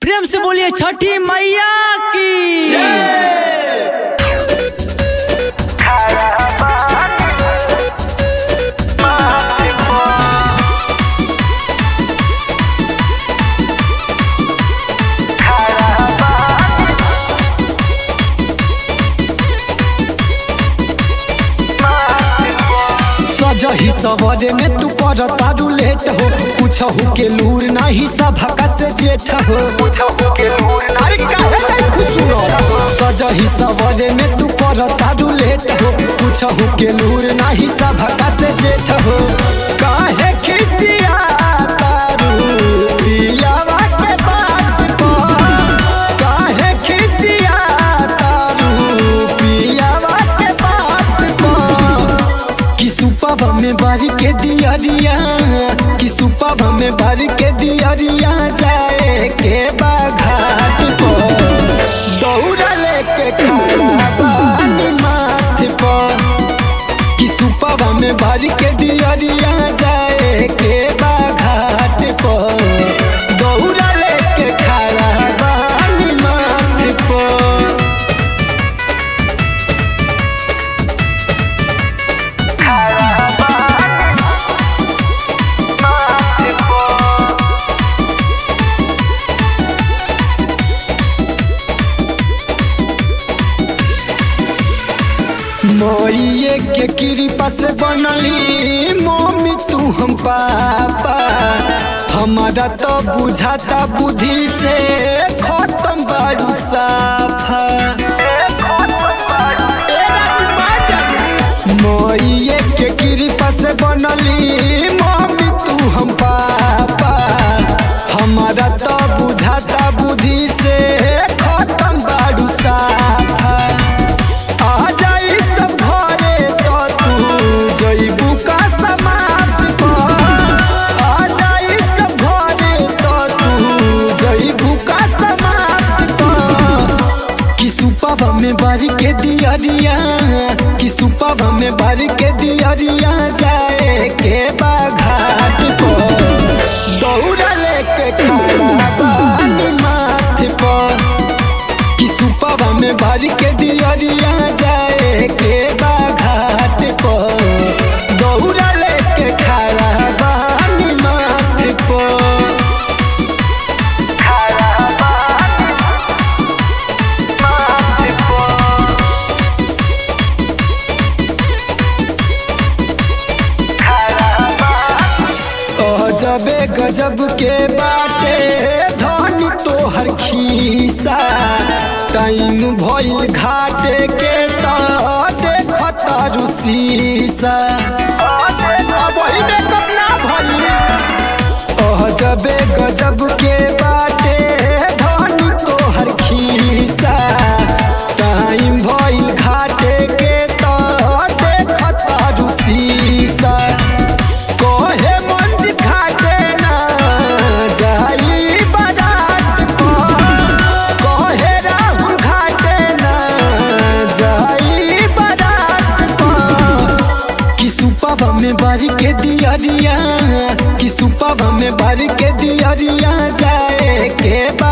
प्रेम से बोलिए छठी मैया की सजही सवरे में तू पर तारू लेट हो कुछ हो के लूर नाही सभका से जेठ हो अरे काहे नहीं खुश हो सजही सवरे में तू पर तारू लेट हो कुछ हो के लूर नाही सभका से जेठ हो काहे खिसिया तारू पियावा के बात पर काहे खिसिया तारू पियावा के बात पर कि सुपब में भर के दियरिया कि सुपब में भर के दियरिया जाए के बाघाट पर दौड़ा लेके खड़ा बानी माथ पर कि सुपब में भर के दियरिया जाए के बाघाट पर दौड़ा लेके खड़ा बानी माथ पर मोरिए के कृपा से बनली मम्मी तू हम पापा हमारा तो बुझाता बुद्धि से खत्म बारू साफा मोरिए के कृपा से बनली मम्मी तू हम पापा हमारा तो बुझाता बुद्धि से खत्म बारू साफा आ जाई सब घरे तो तू जइबू का समाप्त पर आ जाई सब घरे तो तू जइबू का समाप्त पर कि सुपब में भर के दियरिया कि सुपब में भर के दियरिया जाए के बाघाट पर दौड़ा लेके खड़ा बानी माथ पर कि सुपब में भर के दियरिया जाए के बाघाट पर दौड़ा लेके खड़ा बानी माथ पर गजबे गजब के बाटे धन तोहर खीसा टाइम भइल घाटे के त देखत रुसीसा वही में कपना भइल गजबे गजब के बाटे धन तोहर खीसा टाइम भइल घाटे के त देखत रुसीसा कोहे मंज घाटे ना जाई बारात पर कोहे राहुल घाटे ना जाई बारात पर कि सुपब में भर के दियरिया कि सुपब में भर के दियरिया जाए के बा